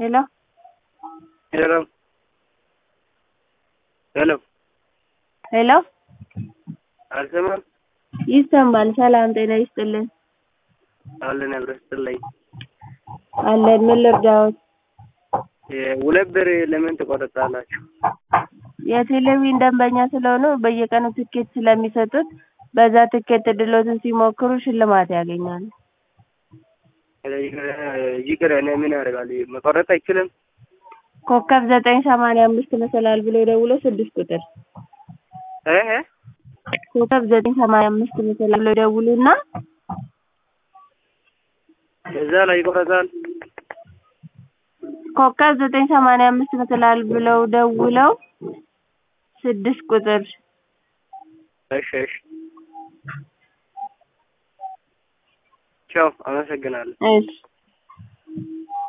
ሄሎ ሄሎ ሄሎ ሄሎ አልሰማም ይሰማል። ሰላም ጤና ይስጥልን። አለን አብረን ስትለይ አለን። ምን ልርዳዎት? ሁለት ብር ለምን ትቆርጣላችሁ? የቴሌቪዥን ደንበኛ ስለሆኑ በየቀኑ ትኬት ስለሚሰጡት በዛ ትኬት እድሎትን ሲሞክሩ ሽልማት ያገኛሉ። ይቅር እኔ ምን ያደርጋል መቆረጥ አይችልም? ኮከብ ዘጠኝ ሰማንያ አምስት መሰላል ብሎ ደውሎ ስድስት ቁጥር እ እ ኮከብ ዘጠኝ ሰማንያ አምስት መሰላል ብሎ ደውሉና እዛ ላይ ይቆረጣል። ኮከብ ዘጠኝ ሰማንያ አምስት መሰላል ብለው ደውለው ስድስት ቁጥር እሺ እሺ ቻው፣ አመሰግናለሁ። እሺ